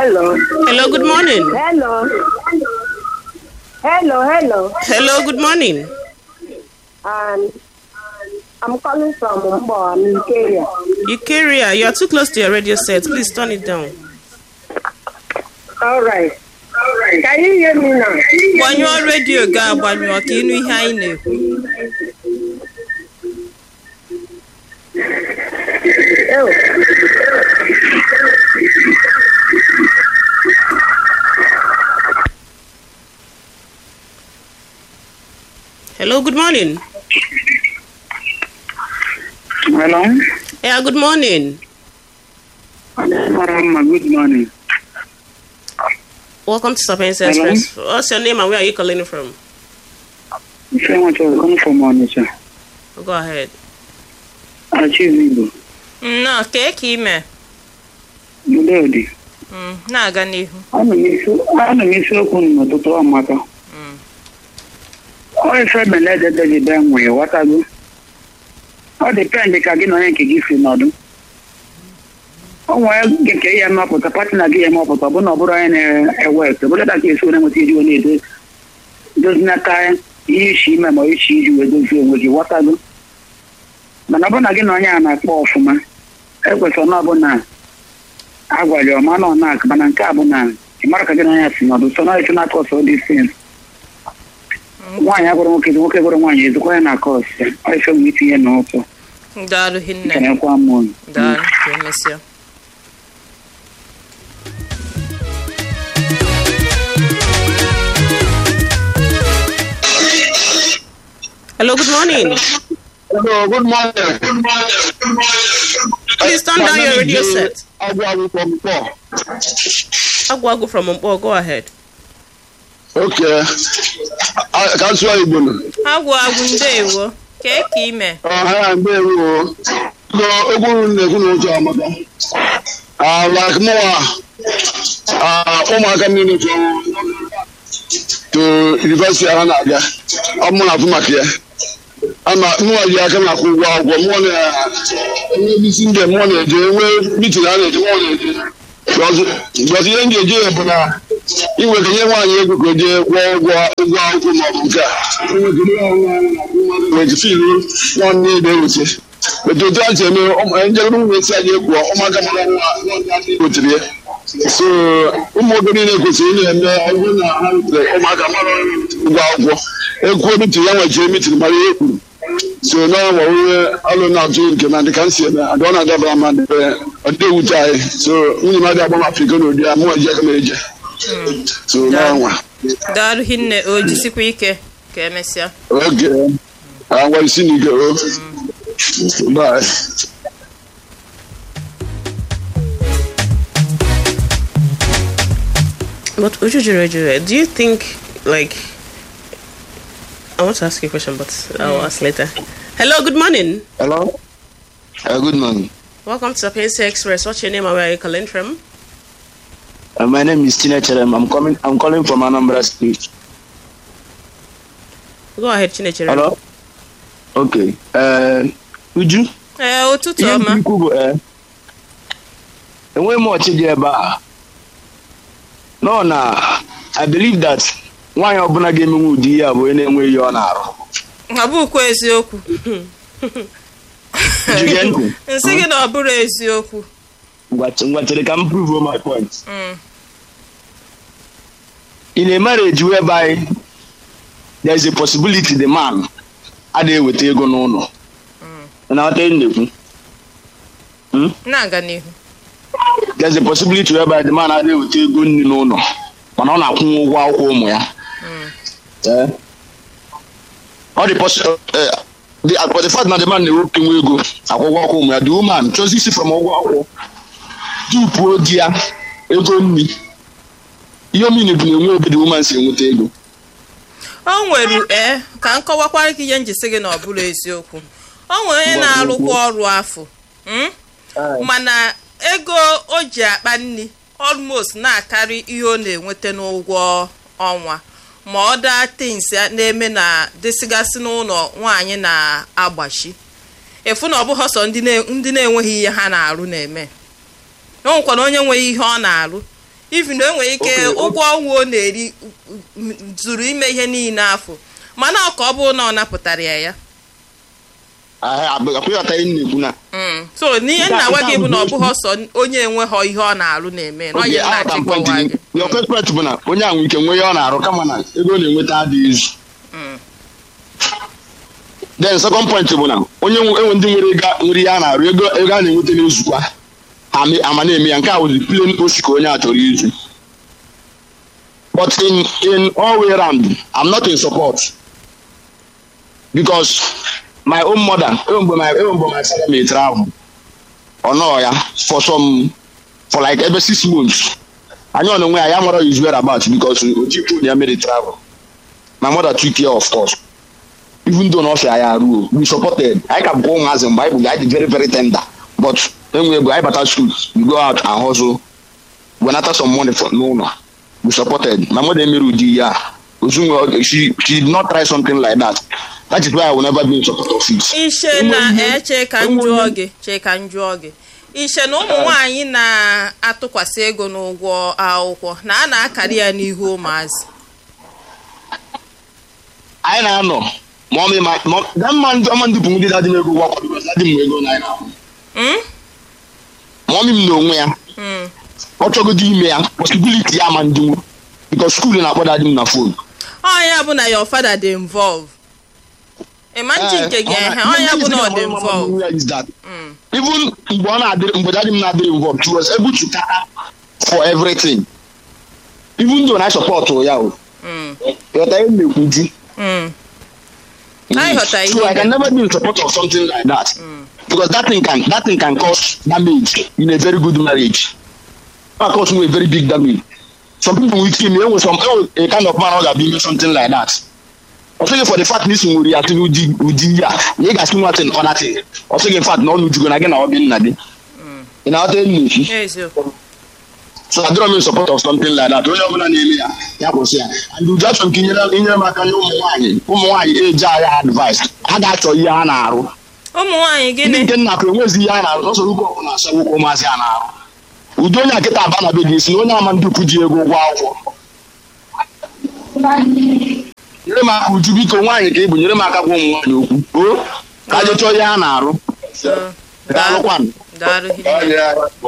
Hello. Hello, good morning. Hello. Hello, hello. Hello, good morning. Um, I'm calling from Mbo, Nigeria. Ikeria, you are too close to your radio set. Please turn it down. All right. All right. Can you hear me now? Gbanyụọ redio ga agbanyụọ ka ịnụ ihe anyị na-ekwu. Oh. Hello, good morning. Hello. Yeah, good morning. Marama, good morning. Welcome to Sapienza Hello. Express. What's your name and where are you calling from? Say much of come from Onitsha. Go ahead. Achieve Igbo. nnọọ kee ka ime Udodi. Mm, na-aga n'ihu Ana m isi- ana m isiokwu unu n'ụtụtụ ọmaka. Ọ ife belede David enwe ghọtago. Ọ dịpendị ka gị na onye nke gị si nọdụ. O nwere gị nke ya mapụta pati na gị ya mapụta ọ bụ na ọ bụrụ onye na-ewe eke bụrụ ka esi onye nweta iji onye edo dozinata ihe isi ime ma isi iji wee dozie onwe gị ghọtago mana ọ bụ na gị na onye a na-akpọ ọfụma ekwesịrị na ọ bụ na agwara ya ọma na ọ na-akụ mana nke a bụ na ị mara ka gị na onye a si nọdụ so na esi na akọs ọ dị sin nwaanyị agwara nwoke ezi nwoke gwara nwaanyị ezikwa ya na akọs ya ọ ife m itinye n'ụtọ daalụ hinne kenekwa m unu daalụ ka emesịa Hello, good morning. Hello, good morning. Please turn down your radio set. Agwawi from Paul. Agwagu from Mpo, go ahead. Okay. A- Ka nsụọ Igbo nụ. agwụ agwụ ndeewo kee ka ime Ọha mgbe ewu Go okwu unu na-ekwu n'ụtụ amaka. Ah, like mụwa, ah, ụmụaka niile to to university ha na-aga. Ọ mụ na-afụ maka ya. Ama mụwa ji aka na-akwụ ụgwọ akwụkwọ mụọ na enwe isi ndị mụọ na-eje enwe mitin a na-eje mụọ na-eje. Because ihe m ga-eje ya bụ na inwe ka nye nwaanyị ego ka o jee kwụọ ụgwọ ụgwọ akwụkwọ maọbụ nke a wete filu nwanne ebe ewute wete otu a si eme njedebe ụmụ esi anyị ekwuọ ụmụaka mara nwa gotere ya so ụmụ oge niile kwesịrị ị na-eme ọgwụ na ha rutere ụmụaka mara ụgwọ akwụkwọ ekwuo mitin ya nwechie mitin mara ihe kwuru so na ọnwa onye ọlụ na-atụ nke na dịka m si eme adị ọ na-adabara ma ọ dị ewute anyị so nwunye m adị agba m afrịka n'ụdị ya mụ eji aka m eje so n'ọnwa daalụ hinne o jisikwa ike ka emesịa oge agwa isi n'ike o bye But Ujujure, Ujujure, do you think, like, I want to ask you a question, but I'll ask later. Hello, good morning. hello Uh, good morning. Welcome to Sapienza Express. What's your name and where are you calling from? Uh, my name is Tina Cherem. I'm coming. I'm calling from Anambra State. Go ahead, Chinechere. Hello. Okay. Uh, Uju. ee ụtụtụ Ihe ọma m ikwu bụ ee enweghị m ọchị dị ebe a nọ na I believe that nwaanyị ọbụla ga-emenwe ụdị ihe a bụ onye na-enwe ihe ọ na-arụ ọ bụkwa eziokwu Jige ntị. nsị gị na ọ bụrụ eziokwu Ngwa- ngwa chere ka m prove my point Mm. in a marriage whereby there is a possibility the man adịghị eweta ego n'ụlọ na ọta na-ekwu na-aga n'ihu there's a possibility whereby the man adịghị eweta ego nri n'ụlọ mana ọ na-akwụnwe ụgwọ akwụkwọ ụmụ ya Eh? ọ dị possi- eh, the but the fact na the man na-ewepụ nwe ego akwụ ụgwọ akwụkwọ ụmụ ya the woman choose isi from ụgwọ akwụkwọ tupuo di ya ego nri ihe omini bụ na enwe ebe the woman si enweta ego o nwere ee ka m kọwakwara gị ihe njisi gị na ọ bụrụ eziokwu o nwere onye na-arụkwa ọrụ afọ mm? mana ego o ji akpa nri almost na-akarị ihe ọ na-enweta n'ụgwọ ọnwa ma ọ daa tins na-eme na dịsịgasị n'ụlọ nwaanyị na-agbachi efu na ọ bụghị sọ ndị na- ndị na-enweghị ihe ha na-arụ na-eme o nwekwana onye nweghị ihe ọ na-arụ even o nwere ike Okay, o- ụgwọ ọnwa ọ na-eri m- zuru ime ihe niile afọ mana ọ ka ọ bụrụ na ọ napụtara ya ya akpịghọta ihe m na-ekwu na Mm. so n'ihe nna gwa gị bụ na ọ bụghị ọsọ onye enweghọ ihe ọ na-alụ na-eme na onye oge na-achị aghọta point kọwa gị gị your first point bụ na onye ahụ ike nwee ihe ọ na-arụ kama na ego ọ na-enweta adịghị izu Mm. then second point bụ na onye nwe enwe ndị nwere ego nwere ihe a na-arụ ego ego a na-enweta n'ezukwa ha me- ama na-eme ya nke a wụzi plain osi ka onye a chọrọ izu but in in all way round i'm not in support because my own mother even mgbe my even mgbe my father may travel ọ nọọ ya for some for like ebe six months anyị ọ na-onwe ya ya mara his whereabouts because o ji phone ya mere travel my mother took care of course even though na ọ sị anyị arụ we supported anyị ka bụkwa ụmụazị mgbe anyị bụ anyị dị very very tender but enwe ego anyị bata school we go out and hustle wenata some money for n'ụlọ we supported my mother emere ụdị ya ozunwe she she did not try something like that that is why i will never be in support of it ishe na eche ka m jụọ gị chee ka m jụọ gị ishe na ụmụ nwaanyị na-atụkwasị ego n'ụgwọ akwụkwọ na a na-akarị ya n'ihu ụmụazị anyị na-anọ ma ọ ma ma ga mma ndị ọma ndị bụ ndị dadị m ego gwakwa because dadị m ego na anyị na-ahụ Mm? ma ọmị m n'onwe ya Mm. ọ chọgodo ime ya posibiliti ya ma ndị nwu because skuul na-akpọ dadị m na fon ọ ya bụ na your father dị involve ịma nchi nke gị ehe ọ ya bụ na ọ dị involve is that even mgbe ọ na-adịrị mgbe daddy m na-adịrị involved he was able to cater for everything even though na I support ya o Mm. ịghọta ihe m na-ekwu ju Mm. Anyị ghọtara ihe so I ị can never be in support of something like that because that thing can that thing can cause damage in a very good marriage it can cause a very big damage some people will kill me enwe some enwe a kind of man ọ ga-abịa ime something like that ọ sịghị for the fact na isi nwere ya tụrụ ụdị ụdị ya na ị ga-asị nwa tin ọ natin ọ sịghị fact na ọ nujugo na gị na ọ dị nna gị ị na-aghọta enyi na-ekwu eziokwu so adịrọ m in support of something like that onye ọbụla na-eme ya ya kwụsị ya and uju achọrọ m ka inyere inyere m aka nye ụmụ nwaanyị ụmụ nwaanyị eji agha advice ha ga-achọ ihe ha na-arụ ụmụ nwaanyị ndị gịnị nke nna akụ enwezi ihe a na-arụ n'ọsọ ụkwụ ọbụla asa nwoke ụmụazị a na-arụ ụdị onye akịta aba na be gị si na onye ama ndị ukwu ji ego ụgwọ akwụkwọ nyere m aka uju biko nwaanyị ka ị bụ nyere m aka gwa ụmụ nwaanyị okwu o ka je chọọ ihe ha na-arụ Mm. daalụkwanụ daalụ hinne.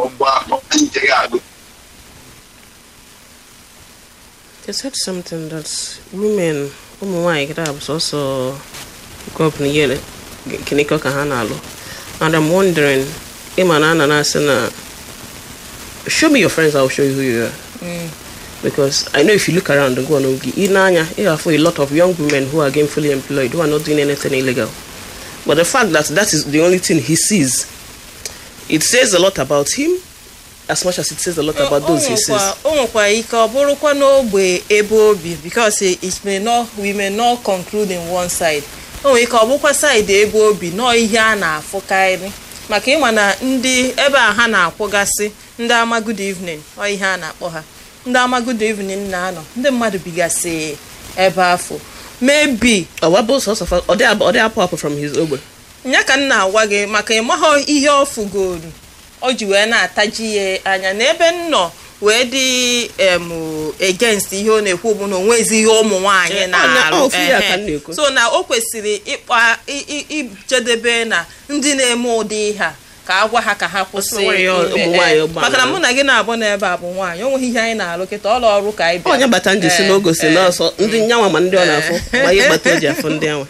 They said something that women, ụmụ nwaanyị kịta bụ sọsọ grow up n'iyere kiniko ka ha na-alụ. And I'm wondering, ịma na ana na-asị na show me your friends, I'll show you who you are. Because I know if you look around and go on Ogi, in Anya, you have a lot of young women who are gainfully employed, who are not doing anything illegal. But the fact that that is the only thing he sees, it says a lot about him as much as it says a lot about O- those o he nwekwa- sees. o nwekwara ike ọ bụrụkwa n'ogbe ebe obi because it may not we may not conclude in one side o nwere ike ọ bụkwa side ebe obi nọọ ihe a na-afụkarị maka ịma na ndị ebe a ha na-akwụgasị ndị ama good evening ọ ihe a na-akpọ ha ndị ama good evening na-anọ ndị mmadụ bigasị ebe afọ maybe Ọ wabụ sọsọ fa- ọ dị ab- ọ dị apụ apụ from his ogbe. ya ka m na-agwa gị maka ịmaghọ ihe ọ fugoro o ji wee na-ataji ya anya n'ebe m nọ wee dị em against ihe ọ na-ekwu bụ na onwezi ihe ụmụ nwaanyị Eh, ọ na-arụ na- ọ, ofu ya ka ehe. m na-ekwu. so na o kwesịrị ịkpa i- i- ijedebe na ndị na-eme ụdị ihe a ka a gwa ha ka ha kwụsị Ọsọ nwere ya ime, ụmụ eh. nwaanyị ụgbọ maka na ala. mụ na gị na-abụ n'ebe a bụ nwaanyị o nweghị ihe anyị na-arụ kịta ọrụ ọrụ ka anyị bịa onye bata nji si Eh, n'ogo si eh. n'ọsọ ndị nyanwa ma ndị ọ na-afụ ma ihe gbata o ji afụ ndị anwa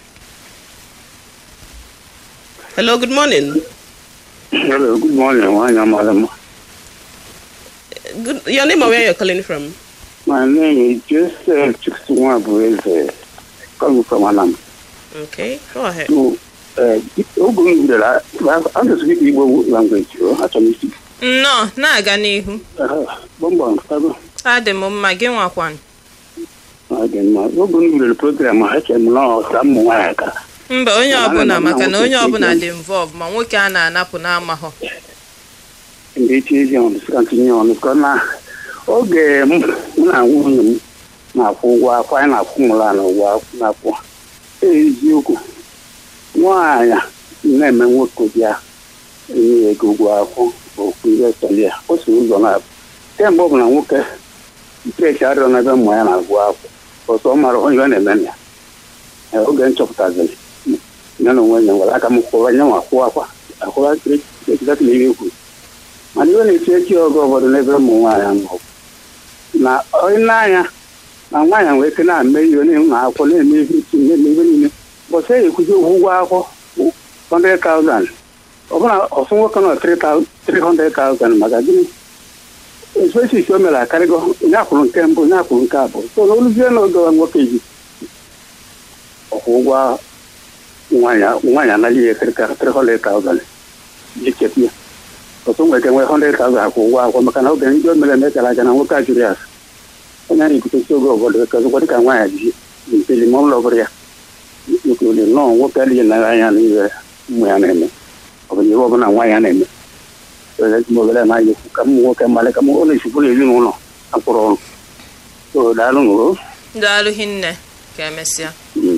hello good morning Hello, good morning. Nwaanyị amara mma. good, your name and where you're calling from My name is Joseph Chukwuma Bueze, coming from Anam. okay go ahead So, uh, oge m bidoro, a na-speak Igbo language, o, achọrọ m isi. nnọọ na-aga n'ihu Gbọmgbọm, kago. adị m mma gị nwakwan Ọ dị mma. Oge m bidoro program a, echere m na ọ ka ụmụ nwaanyị ka. mba onye Ma ọbụla ana m maka na na-anwụ onye otu ọbụla ego. dị involve ma nwoke a na-anapụ n'amahọ Ndị echi ezi ọnụ, sị ka ntinye ọnụ, ka na oge m mụ na nwunye m na-akwụ ụgwọ akwụ, anyị na-akwụ mụrụ na ụgwọ akwụ na-akwụ. Eziokwu, nwaanyị na-eme nwoke bịa enye ya ego ụgwọ akwụ okwu ihe chọrọ ya o si ụzọ na kemgbe ọ bụ na nwoke ntrechi arịọ n'ebe mmụ ya na-agụ akwụ ọsọ ọ mara onye ọ na-eme na ya Ee, oge m chọpụtaziri ya na onwe ya nwere aka m kwụwa nye nwa kwụwa akwa akwụwa echidata na ihe kwuru mana iwe na-eti echi oge ụfọdụ n'ebe ụmụ nwaanyị nọ na onye n'anya na nwaanyị nwere ike na-eme ihe na-enwe akwụkwọ na-eme ihe iti na-eme ihe niile bọsị e ekwuzi ụgwọ akwụkwọ 100,000 ọbụna ọsụ nwoke nọ 300,000 maka gịnị especially o mere akarịgo onye akwụrụ nke mbụ onye akwụrụ nke abụọ so na oluzie na oge nwoke ji ọkwụ ụgwọ nwaanyị anaghị ya 300,000 ji chekwa ya ọtụ nwere ike nwee 100,000 akwụ ụgwọ akwụkwọ maka na oge ndị o mere eme gara aga na nwoke a jụrụ ya asị onye a na-ekwutesi oge obodo kezụkwa dịka nwaanyị ji mpeli ma ụlọ ọbụrụ ya ekwuli nnọọ nwoke adịghị nara anya na ihe ụmụ ya na-eme ọ bụ ihe ọbụla nwaanyị ya na-eme obere anaghị ekwu ka ụmụ nwoke mmalị ka ọ na-esikwu n'ezinụlọ akwụrụ ọrụ so daalụ nụrụ daalụ hinne ka emesịa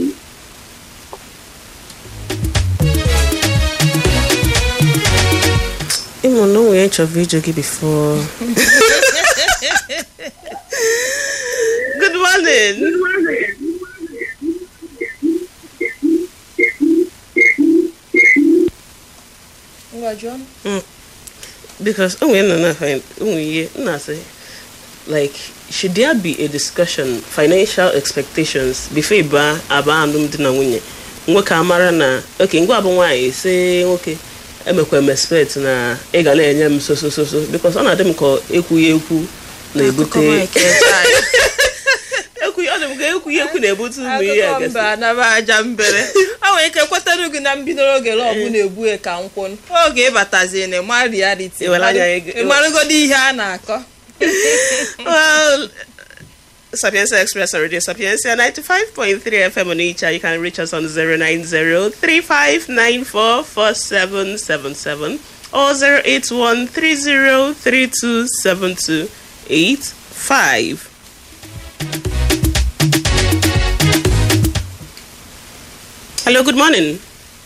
ịmụ na onwe ya chọrọ ịjụ gị before good morning because onwe na na find onwe ihe nna sị like should there be a discussion financial expectations before ịba aba alụmdi na nwunye nwoke amara na oke ngwa bụ nwaanyị si nwoke emekwa m expect na ị ga na-enye m so so so so because ọ na-adị m ka ekwughị ekwu na-ebute ekwughị ọ dị m ka ekwughị ekwu na-ebute ụmụ ihe akụkọ agasị mba anaba aja mbere o nwere ike kwetara gị na mbido oge lọbụ na-egbughe ka nkwụ oge ịbatazi na ịma reality Iwere anya ego- ịmarụgodi ihe a na-akọ well, Sapienza Express on Radio Sapienza 95.3 FM on each. You can reach us on 090-3594-4777 or 081-30327285. Hello, good morning.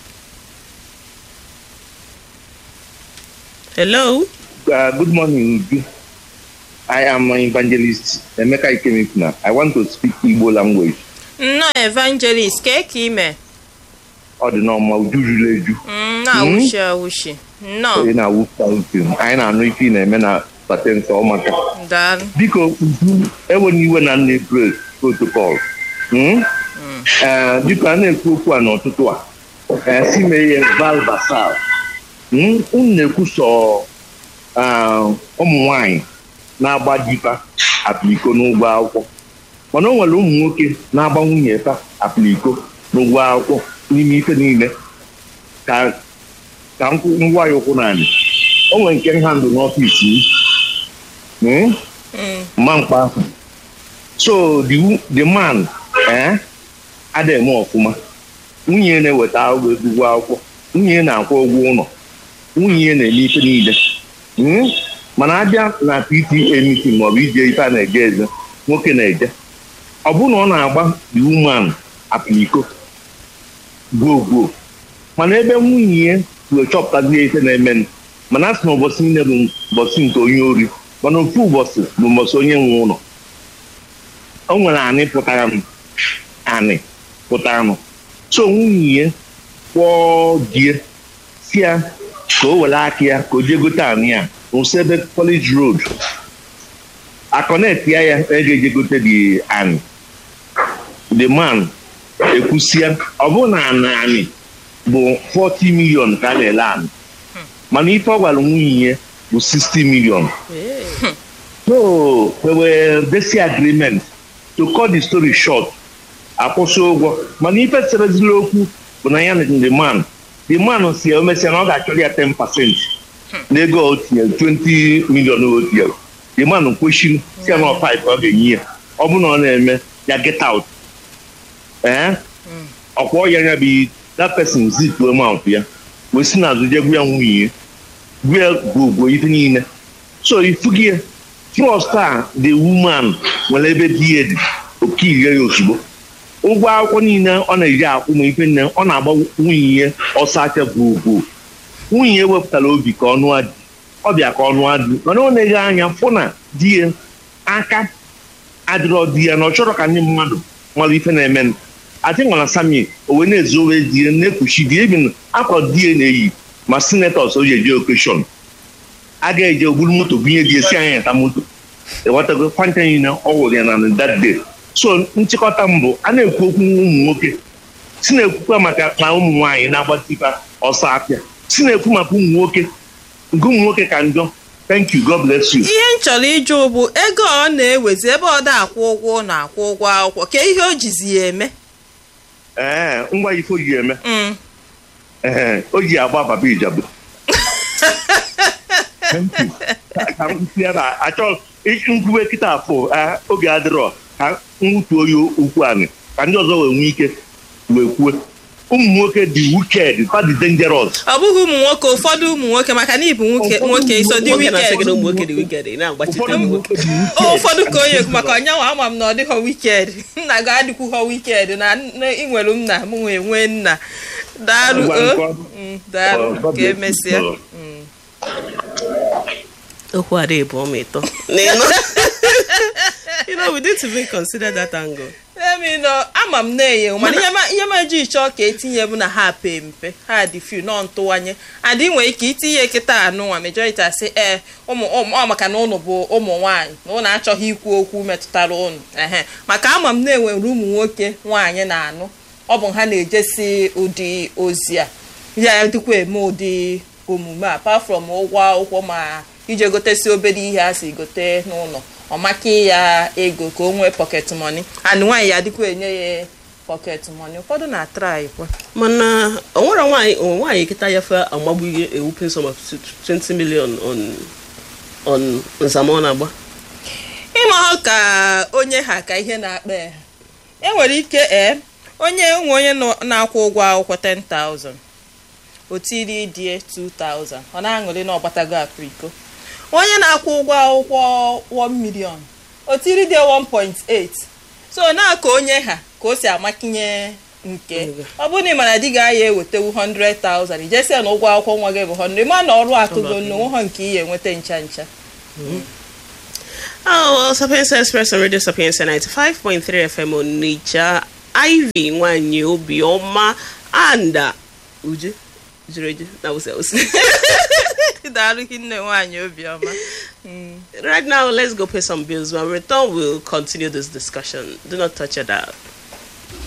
Hello. Uh, good morning, Uju. I am an evangelist, Emeka Ikemifuna. I want to speak Igbo language. nnọọ evangelist ka ka ime Ọ dị n'ọma Uju juru eju. Mm, na-awụshi awụshi nnọọ Onye na-awụpụta uche. Anyị na-anụ ife ị na-eme na patensị ọmaka. daalụ Biko, Uju, enwena iwe na nne break protocol. Hmm? Eh, Biko, a na-ekwu okwu a n'ụtụtụ a. Eh, si mee ihe val basal. Hmm? Unu na-ekwu sọ ah, ụmụ nwanyị na-agba dipa apịliko n'ụgwọ akwụkwọ mana o nwere ụmụ nwoke na-agba nwunye fa apịliko n'ụgwọ akwụkwọ n'ime ife niile ka ka nkwụ ngwa ya ụkwụ naanị o nwere nke nha ndụ n'ọfịs m Hmm? mma mkpa ahụ so the, wo- the man eh, ada eme ọfụma nwunye na-eweta ụgwọ ụgwọ akwụkwọ nwunye na-akwụ ụgwọ ụlọ nwunye na-eme ife niile Hmm? mana abịa na PTA meeting maọbụ ije ife a na-eje eze nwoke na-eje ọ bụ na ọ na-agba the woman apịliko gwuo gwuo mana ebe nwunye ya wee chọpụtazie ife na-eme mana a sị na ụbọchị niile bụ ụbọchị nke onye ori mana ofu ụbọchị bụ ụbọchị onye nwe ụlọ o nwere anị pụtara m anị pụtara m so nwunye ya kpọọ die si ya ka o were aka ya ka o jee gote anị ya n'ụsọ ebe college road akọnet ya ya ege eje gote dị anị the man ekwusia ọ bụrụ na anị anị bụ 40 million ka a na-ele anị mana ife ọ gwara nwunye ya bụ 60 million so there were basic agreement to cut the story short akwụsị ụgwọ mana ife serezila okwu bụ na ya na the man the man si ya omesịa na ọ ga-achọrọ ya 10 percent n'ego o tinyere 20 million o tinyere the man kwesịrị si ya na ọ 5 ọ ga-enye ya ọ bụ na ọ na-eme ya get out ee ọkwa ya anya bụ that person zituo amount ya wee si n'azụ jee gwa ya nwunye ya gwa ya gwogwo ife niile so ifugi ya trust a the woman nwere ebe di ya dị okirie ya ozugbo ụgwọ akwụkwọ niile ọ na-eji akwụ ma ife nne ọ na-agba nwunye ya ọsọ aka gwogwo nwunye ya wepụtara obi ka ọnụ adị ọ bịa ka ọnụ adị mana ọ na-eghe anya fụ na di ya aka adịrọ di ya na ọ chọrọ ka ndị mmadụ mara ife na-eme adị nwara sami o wee na-ezowe di ya na-ekpuchi di ya ebi na akwa di ya na-eyi ma senetọs o ji eje okeshọn a ga-eje ogburu moto bunye di ya si anya ta moto ewetago kwantị na ọ wụrụ ya na that day so nchịkọta mbụ a na-ekwu okwu ụmụ nwoke si na-ekwukwa maka na ụmụ nwaanyị na-agbatipa ọsọ apịa si na-ekwu maka ụmụ nwoke nke ụmụ nwoke ka njọ thank you god bless you ihe m chọrọ ịjụ bụ ego ọ na-ewezi ebe ọ da-akwụ ụgwọ na-akwụ ụgwọ akwụkwọ ka ihe o jizi ya eme ee ngwa ife o ji eme Mm. ee o ji agba papa ijabu Thank you. Ka- ka m tinye na achọ nkwuwe kịta afọ ah, oge adịrọ ka nwutuo ya okwu anyị ka ndị ọzọ wee nwee ike wee kwue ụmụ nwoke dị wicked fa dị dangerous ọ bụghị ụmụ nwoke ụfọdụ ụmụ nwoke maka na ịbụ nwoke Ụfọdụ nwoke iso dị nwoke na-asị gị na wiked ụmụ nwoke dị wiked ị na-agbachite ụfọdụ ụmụ ụmụ nwoke nwoke dị wicked ụfọdụ ka onye ekwu maka ọnyanwa ama m na ọ dịghọ wiked nna gị adịkwughọ wiked na nne- ị nwere nna m nwee nwee nna daalụ Ngwa o nke ọ- Mm, daalụ ọ, God ka bless emesịa you. okwu ada ebu ọma ịtọ n'ịnụ you know we need to even consider that angle emi nọ ama m na-enye mana ihe ma- ihe ma ji chọọ ka etinye bụ na ha pee mpe ha dị few nọ ntụwanye adị nwere ike itinye kịta anụnwa majority asị ee ụmụ ụmụ- ọ maka na ụnụ bụ ụmụ nwaanyị na ụnụ achọghị ikwu okwu metụtara ụnụ ehe maka ama m na-enwere ụmụ nwoke nwaanyị na-anụ ọ bụ ha na-ejesi ụdị ozi a ya dịkwa eme ụdị omume a apart from ụgwọ akwụkwọ ma ije gotesi obere ihe a si gote n'ụlọ ọ maki ya ego ka o nwee pocket money and nwaanyị ya dịkwa enye ya pocket money ụfọdụ na-atrai kwa mana o nwere nwaanyị o nwaanyị kịta ya fe amagbu ihe ewupin sum of 20 million on on nzama ọ na-agba ịma ha ka onye ha ka ihe na-akpa ya enwere ike ee onye nwe onye nọ- na-akwụ ụgwọ akwụkwọ 10,000 o tiri die 2,000 ọ na-aṅụrị na ọgbatago akpa iko onye na-akwụ ụgwọ akwụkwọ 1 million o tiri die 1.8 so na-aka onye ha ka o si amakinye nke ọ bụrụ na ị mana di gị aya ewetewu 100,000 ijesia na ụgwọ akwụkwọ nwa gị bụ 100 ma na ọrụ akụgo n'onwe nke ihe enweta ncha ncha Oh, well, Sapienza Express on Radio Sapienza 95.3 FM on Nature. Ivy Nwanyi Obioma and uh, Uju. Uju Uju. That was else. daalụ hinne nwaanyị obiọma right now, let's go pay some bills. When we return, we'll continue this discussion. Do not touch your dial.